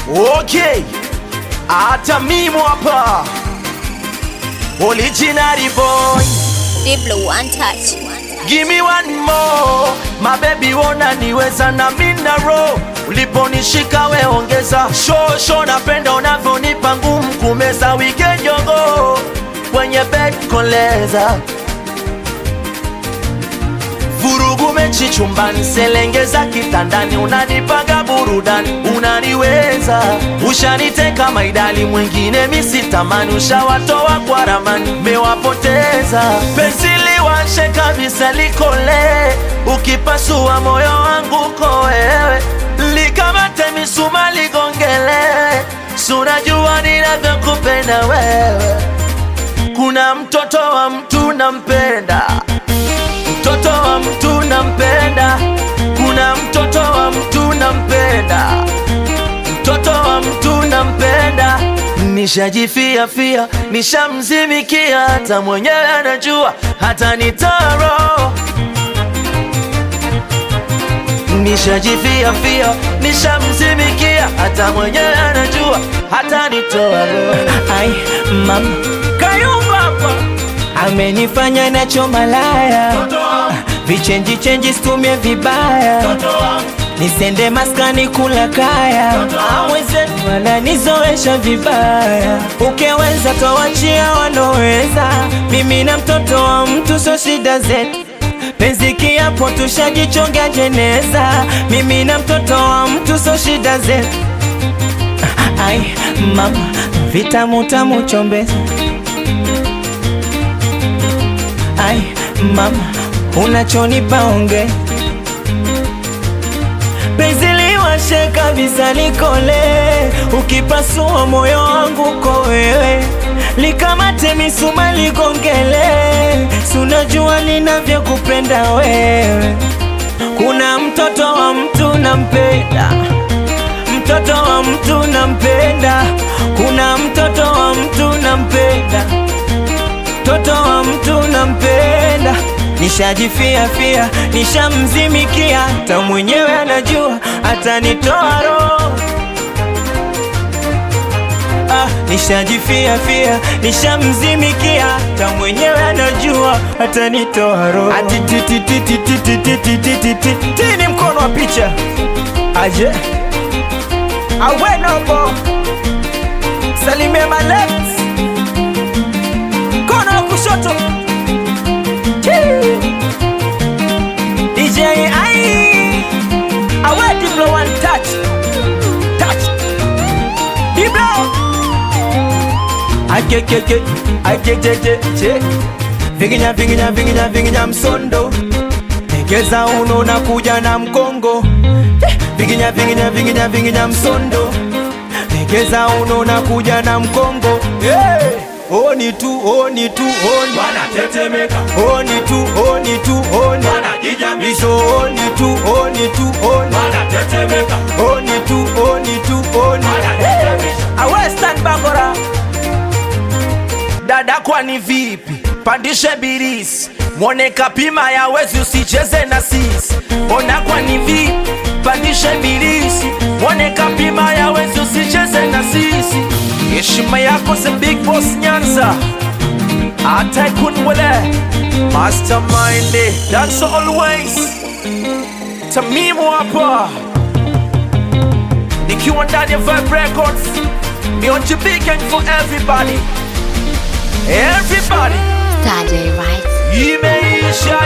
Okay, hata mimi hapa original boy, Diblo one touch. give me one more my baby, wona niweza na mina roho uliponishika we ongeza show show, napenda unavyonipa ngumu kumeza weekend yogo kwenye bed koleza vurugu mechi chumbani, selengeza kitandani, unanipaga burudani, unaniweza ushaniteka maidali, mwingine misitamani, ushawatoa kwa ramani, mewapoteza penzi liwashe kabisa, likole ukipasua moyo wangu ko wewe, likamate misuma ligongele, sunajua ninavyokupenda wewe, kuna mtoto wa mtu nampenda mtoto wa mtu nampenda, kuna mtoto wa mtu nampenda, mtoto wa mtu nampenda. Nishajifia fia, nishamzimikia, hata mwenyewe anajua, hata nitaro Nishajifia fia, nishamzimikia, hata mwenyewe anajua, hata nitoa roho. Ai, mama Kayumba hapa amenifanya nacho malaya, vichenji chenji stumie vibaya, nisende maskani kula kaya, amwezenu wananizoesha vibaya, ukiweza tawachia wanoweza, mimi na mtoto wa mtu so shida zetu penzi kiapo tushajichonga jeneza, mimi na mtoto wa mtu so shida zetu. Ai mama, vitamu tamu chombeza Ai mama, unachonipa onge penzi liwashe kabisa likole, ukipasua moyo wangu ko wewe, likamate misuma ligongele, sunajua ninavyokupenda wewe. Kuna mtoto wa mtu nampenda, mtoto wa mtu nampenda, kuna mtoto wa mtu nampenda mtoto wa mtu nampenda, nishajifia fia, nishamzimikia, hata mwenyewe anajua, atanitoa roho. Ah, nishajifia fia, nishamzimikia, hata mwenyewe anajua, atanitoa roho. Ati ti ti ti ti ti ti ti ti ti ti ti ti ni mkono wa picha aje awenombo salimia malet mkono wa kushoto Chii. DJ ai awe Diblo one touch touch Diblo akekeke akejejeje vinginya vinginya vinginya vinginya msondo egeza uno na kuja na mkongo Eh, vinginya vinginya vinginya vinginya msondo egeza uno na kuja na mkongo hey! Oni tu, oni tu, oni wanatetemeka Oni tu, oni tu, oni wanajijamisha Iso oni tu, oni tu, oni wanatetemeka Oni tu, oni tu, oni wanajijamisha Awestan Bangora dada, kwani vipi? Pandishe birisi mwone kapima ya wezi, usicheze na sisi. Ona kwani vipi? Pandishe birisi mwone kapima ya wezi, usicheze na sisi. Heshima yako the big boss Nyanza, hata ikunwele mastermind, that's always Tamimu hapa nikiwa ndani ya Vibe Records, mionji big and for everybody, everybody Saturday, right? imeisha